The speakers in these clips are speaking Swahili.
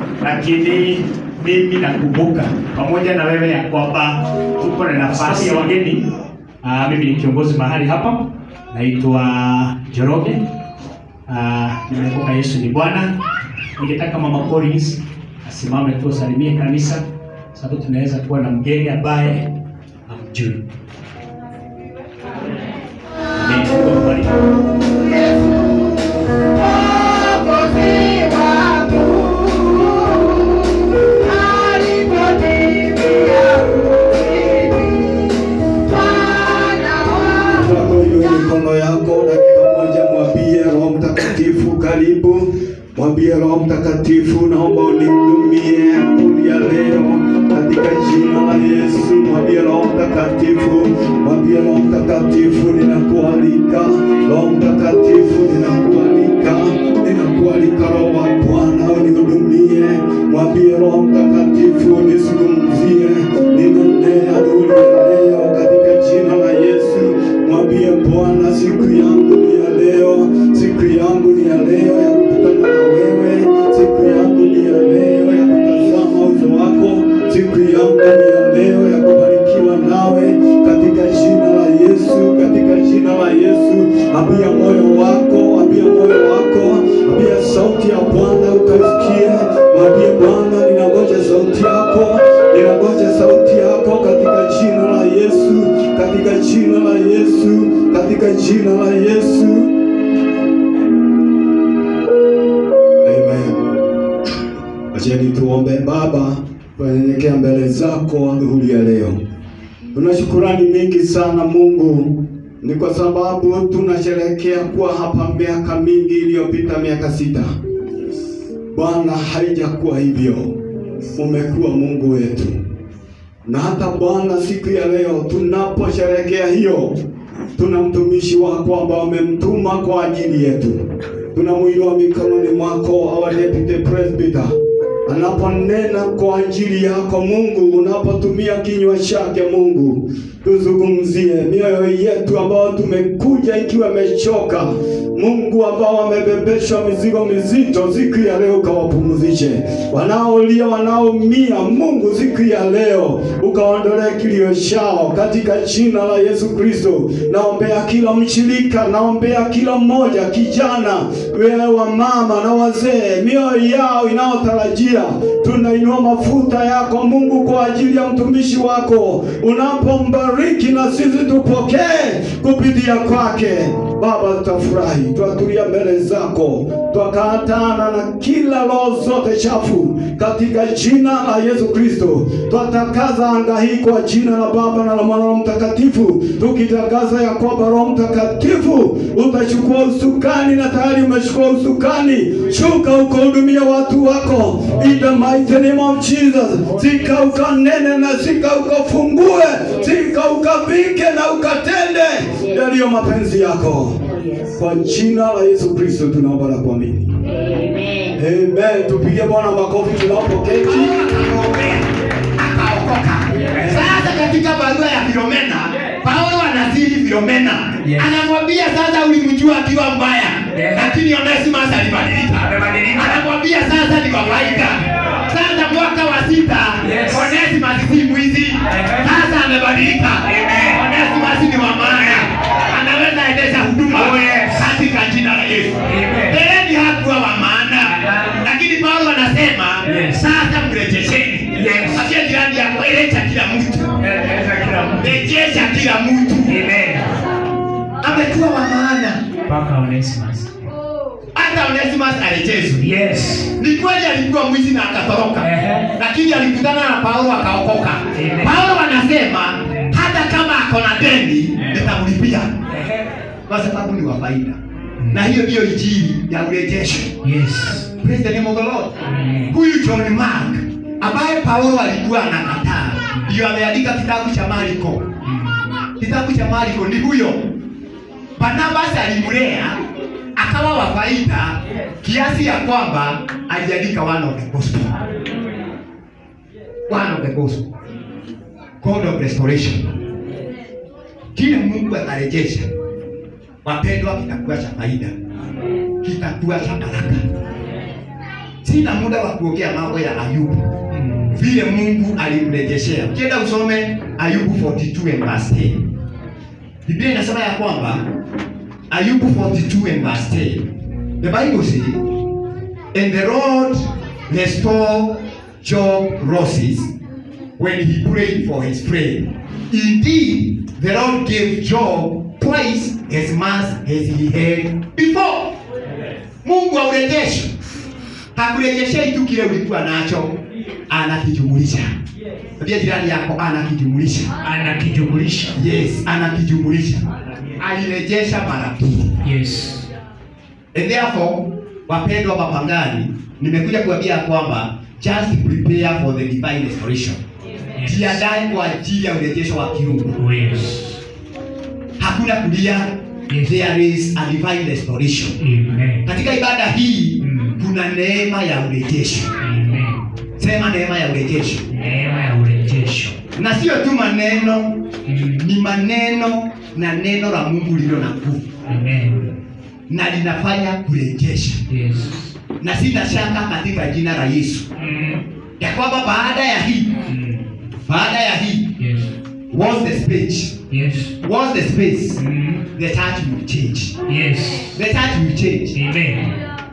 lakini mimi nakumbuka pamoja na wewe ya kwamba tuko na nafasi ya wageni. Uh, mimi ni kiongozi mahali hapa, naitwa Joroge. Uh, nimekumbuka Yesu ni Bwana. Ningetaka Mama Collins asimame tu asalimie kanisa, sababu tunaweza kuwa na mgeni ambaye hamjui. Amen. Mungu akubariki. Wako hiyo mikono yako, dakika moja, mwambie Roho Mtakatifu, karibu. Mwambie Roho Mtakatifu, naomba unihudumie asubuhi ya leo katika jina la Yesu. Mwambie Roho Mtakatifu, mwambie Roho Mtakatifu, ninakualika. Roho Mtakatifu, ninakualika, ninakualika Roho wa Bwana unihudumie. Mwambie Roho Mtakatifu, nizungumzie, ninenee asubuhi ya leo katika jina la Yesu. Mwambie Bwana, siku yangu ni ya leo, siku yangu ni ya leo ya kukutana na wewe, siku yangu ni ya leo ya kutazama uso wako, siku yangu ni ya leo ya kubarikiwa nawe katika jina la Yesu, katika jina la Yesu. Ambia moyo wako, ambia moyo wako, ambia sauti ya Bwana ukasikie. Mwambie Bwana, ninangoja sauti yako, ninangoja sauti yako katika jina la Yesu, katika jina la Yesu, katika jina la Yesu. Amen. Acheni tuombe. Baba, tunanyenyekea mbele zako adhuhuri ya leo. Tuna shukurani mingi sana Mungu, ni kwa sababu tunasherehekea kuwa hapa miaka mingi iliyopita, miaka sita. Bwana, haijakuwa hivyo, umekuwa Mungu wetu, na hata Bwana, siku ya leo tunaposherehekea hiyo, tuna mtumishi wako ambao umemtuma kwa ajili yetu. Tunamuinua mikononi mwako, our deputy presbyter anaponena kwa ajili yako Mungu, unapotumia kinywa chake Mungu, tuzungumzie mioyo yetu ambao tumekuja ikiwa imechoka Mungu, ambao wamebebeshwa mizigo mizito, siku ya leo ukawapumzishe. Wanaolia, wanaoumia, Mungu, siku ya leo ukaondolee kilio chao katika jina la Yesu Kristo. Naombea kila mshirika, naombea kila mmoja, kijana, wewe wa mama na wazee, mioyo yao inayotarajia tunainua mafuta yako Mungu kwa ajili ya mtumishi wako, unapombariki na sisi tupokee kupitia kwake. Baba, tutafurahi, twatulia mbele zako, twakatana na kila roho zote chafu katika jina la Yesu Kristo. Twatakaza anga hii kwa jina la Baba na la Mwana na Roho Mtakatifu, tukitangaza ya kwamba Roho Mtakatifu utachukua usukani na tayari umechukua usukani. Shuka ukahudumia watu wako in the mighty name of Jesus. Sika ukanene na sika ukafungue, sika ukavike na ukatende yaliyo mapenzi yako. Kwa jina la Yesu Kristo tunaomba na kuamini. Amen. Tupige Bwana makofi tunapoketi. akaokoka. Sasa katika barua ya Filomena, Paulo anasiri Filomena, Yes. anamwambia sasa, ulimjua akiwa mbaya, Yes. lakini Onesimus alibadilika. Anamwambia sasa ni kawaida. Sasa mwaka wa sita, Yes. Onesimus si mwizi, sasa amebadilika. Onesimus ni wa maana, anaweza endesha huduma Oh, yes. katika jina la Yesu. Amen. Mbeleni hakuwa wa maana, lakini Paulo anasema Yes. sasa mrejesheni. Yes. Achia jirani yako, rejesha kila mtu, Eleza kila mtu. rejesha kila mtu. Amen. Amekuwa wa maana, Mpaka Onesimus. hata Onesimus arejeshwe. Yes. Ni kweli alikuwa mwizi na akatoroka, Ehe. lakini alikutana na Paulo akaokoka. Amen. Paulo anasema hata kama ako na deni nitamlipia, Ehe. kwa sababu ni wa faida, na hiyo ndiyo injili ya urejesho. Yes. Praise the name of the Lord. Amen. Huyu John Mark ambaye Paulo alikuwa anakataa, ndio ameandika kitabu cha Marko. Kitabu cha Marko ni huyo. Barnabas alimlea akawa wa faida kiasi ya kwamba aliandika one of the gospel. One of the gospel. God of restoration. Kile Mungu atarejesha, wapendwa, kitakuwa cha faida, kitakuwa cha baraka. sina muda wa kuongea mambo ya Ayubu Mm. vile Mungu alimrejeshea. Ukienda usome Ayubu 42 and verse 10. Biblia inasema ya kwamba Ayubu 42 and verse 10. The Bible says, and the Lord restored Job losses when he prayed for his friend. Indeed, the Lord gave Job twice as much as he had before. Mungu aurejeshe. Hakurejeshei tu kile ulikuwa nacho, anakijumulisha. Pia jirani yako anakijumulisha. Anakijumulisha. Yes, anakijumulisha. Alirejesha mara pili. Yes. And therefore, wapendwa mapangani, nimekuja kuambia kwamba just prepare for the divine restoration. Jiandae kwa ajili ya urejesho wa kiungu. Yes. Hakuna kulia, Yes. there is a divine restoration. Amen. Katika ibada hii Mm. kuna neema ya urejesho. Amen. Sema neema ya urejesho, Neema ya urejesho. na sio tu maneno, Mm. ni maneno na neno la Mungu lililo na nguvu Amen. na linafanya kurejesha, Yes. na sina shaka katika jina la Yesu Mm. ya kwamba baada ya hii Mm. baada ya hii Yes. what's the space Yes. what's the space Mm. the church will change Yes. the church will change Amen.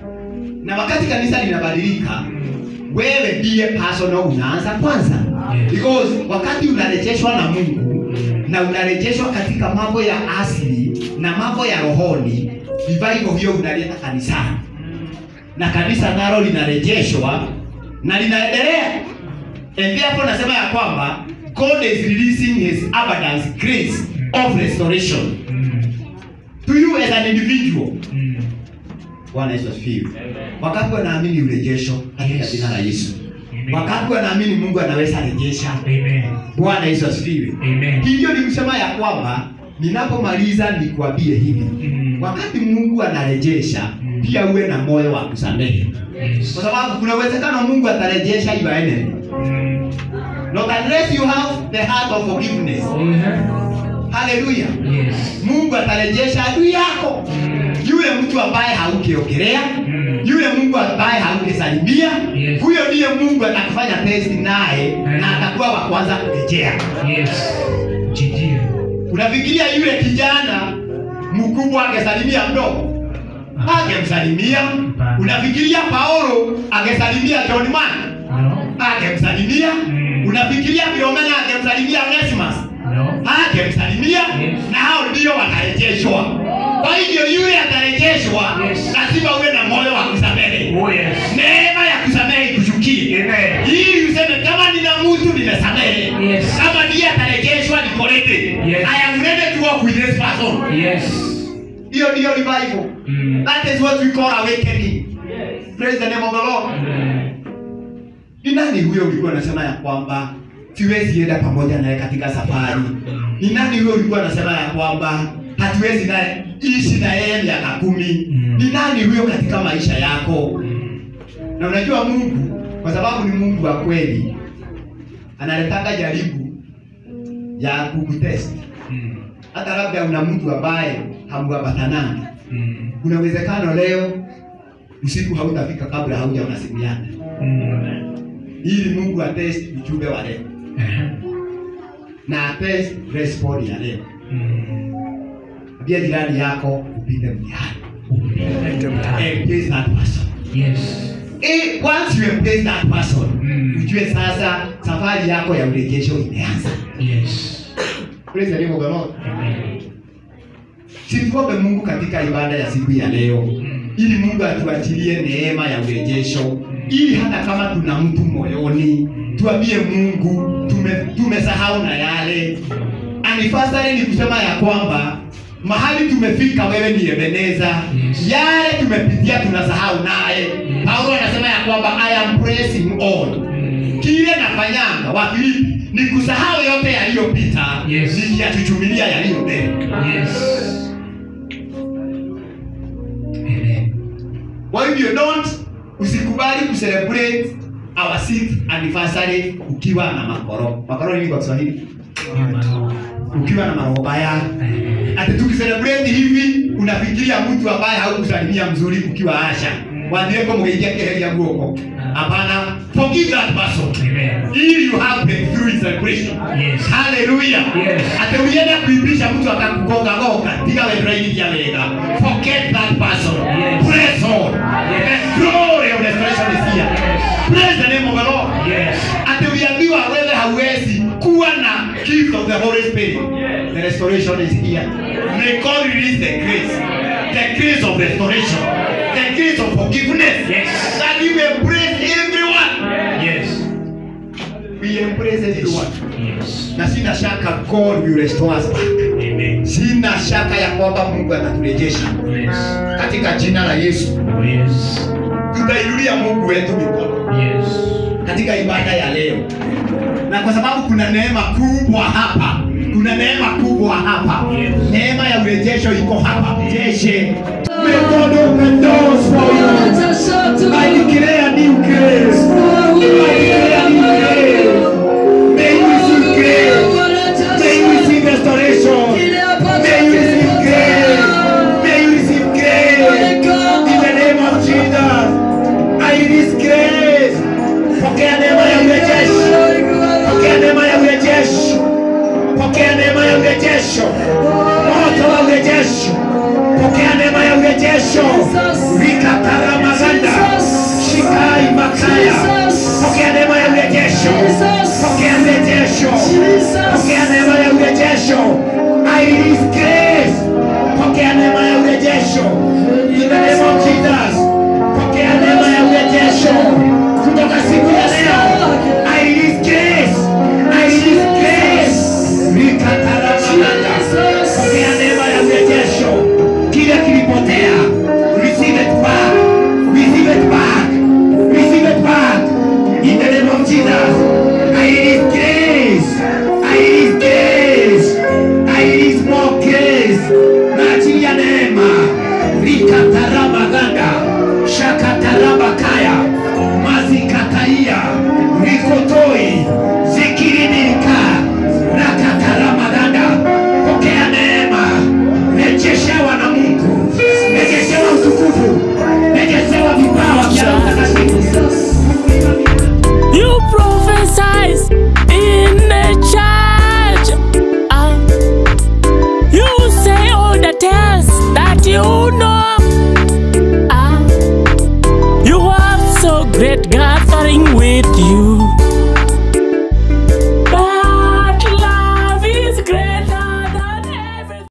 na wakati kanisa linabadilika wewe ndiye personal unaanza kwanza Yes. because wakati unarejeshwa na Mungu na unarejeshwa katika mambo ya asili na mambo ya rohoni revival hiyo unaleta kanisani na kanisa nalo linarejeshwa na linaendelea and therefore nasema ya kwamba God is releasing his abundance grace of restoration Mm. to you as an individual Mm. Bwana Yesu asifiwe. Wakati wanaamini urejesho katika Yes. jina la Yesu. Amen. Wakati wanaamini Mungu anaweza rejesha. Amen. Bwana Yesu asifiwe. Amen. Hivyo ni kusema ya kwamba ninapomaliza nikuambie hivi. Mm. Wakati Mungu anarejesha, Mm. pia uwe na moyo wa kusamehe. Yes. Kwa sababu kuna uwezekano Mungu atarejesha your enemy. Mm. Not unless you have the heart of forgiveness. Mhm. Hallelujah. Yes. Mungu atarejesha adui yako. Mm. Yule mtu ambaye haukiongelea, Mm. yule Mungu ambaye haukusalimia, Yes. huyo ndiye Mungu atakufanya test naye Mm. na atakuwa wa kwanza kurejea. Yes. Jijio. Unafikiria yule kijana mkubwa angesalimia mdogo? Angemsalimia. Hapana. Unafikiria Paulo angesalimia John Mark? No. Angemsalimia. Mm. Unafikiria Philomena angemsalimia Onesimus? No. Angemsalimia. Yes. Na hao ndio watarejeshwa. Kwa hivyo yule atarejeshwa, Yes. lazima uwe na moyo wa kusamehe. Oh yes. Neema ya kusamehe ikushukie. Amen. Ili useme kama nina mtu nimesamehe. Yes. Kama ndiye atarejeshwa nikolete. Yes. I am ready to walk with this person. Yes. Hiyo ndiyo revival. Mm. That is what we call awakening. Praise the name of the Lord. Mm. Ni nani huyo ulikuwa unasema ya kwamba siwezi enda pamoja naye katika safari? Ni nani huyo ulikuwa unasema ya kwamba hatuwezi naye ishi na yeye miaka kumi? Mm. Ni nani huyo katika maisha yako? Mm. Na unajua Mungu kwa sababu ni Mungu wa kweli analetaka jaribu ya kukutest. Mm. Hata labda una mtu ambaye hamuambatanani, Mm. kuna uwezekano leo usiku hautafika kabla haujaona simu yake, Mm. ili Mungu atest ujumbe wa leo Eh. na atest response ya leo. Mm. Ambia jirani yako upite mtihani. Upende mtaani. Embrace that person. Yes. Eh, once you embrace that person, Mm. ujue sasa safari yako ya urejesho imeanza. Yes. Praise the name of the Lord. Amen. Simtuombe Mungu katika ibada ya siku ya leo Mm. ili Mungu atuachilie neema ya urejesho, ili hata kama tuna mtu moyoni tuambie Mungu tume, tumesahau na yale. Anifasari ni kusema ya kwamba mahali tumefika, wewe ni Ebeneza. Yes. Yale tumepitia tunasahau naye. Paulo anasema ya kwamba I am pressing on Mm. kile nafanyanga Wafilipi ni kusahau yote yaliyopita, Yes. nikiyachuchumilia yaliyo mbele. Yes. Amen. Kwa hivyo don't usikubali kucelebrate our sixth anniversary ukiwa na makoro. Makoro ni nini kwa Kiswahili? Imano. Ukiwa na maroho baya. Eh. Ati tukicelebrate hivi unafikiria mtu ambaye haukusalimia mzuri ukiwa Asha. wathiĩ kũmũgeithia kĩheria guoko hapana forgive that person Amen. ili you happen through his celebration Yes. haleluya Yes. ati ulienda kuibisha mtu akakugonga gonga tiga wendraigithia wega forget that person Yes. praise God Yes. the glory of restoration is here Yes. praise the name of the Lord Yes. ati uliambiwa wewe hauwezi kuwa na gift of the Holy Spirit the restoration is here may God release the grace the grace of restoration the grace of forgiveness Yes. that you embrace everyone Yes. we embrace everyone Yes. na sina shaka God will restore us back Amen. sina shaka ya kwamba Mungu ataturejesha Yes. katika jina la Yesu Oh, yes. tutainulia Mungu wetu mikono Yes. katika ibada ya leo, na kwa sababu kuna neema kubwa hapa, kuna neema kubwa hapa, Yes. neema ya urejesho iko hapa. Jeshe, may God open doors for you. I declare new grace. I declare new grace. May you receive grace. May you receive restoration. May you receive grace. May you receive grace. In the name of Jesus, I release grace. Pokea neema ya urejesho. Pokea neema ya urejesho. Pokea neema ya urejesho. Moto wa urejesho. Pokea neema ya urejesho. Vikataramaganda. Shikai makaya. Pokea neema ya urejesho. Pokea urejesho. Pokea neema ya urejesho. I release grace. Pokea neema ya urejesho. In the name of Jesus. Pokea neema ya urejesho. Kutoka siku ya leo. I release grace. I release grace. Vikataramaganda. Pokea neema ya urejesho. Kile kilipotea. Receive it back. Receive it back. Receive it back. In the name of Jesus. I release grace. I release grace. I release more grace. Na ajili ya neema. Rikataramaganda. Shakatarabakaya. Mazikataia. Rikotoi. Zikirinirika. Rakataramaganda. Pokea neema. Rejeshewa na Mungu. Rejeshewa utukufu. Rejeshewa vipawa vya Roho Mtakatifu. You prophesize in the church. Ah. you say all the tales that you know.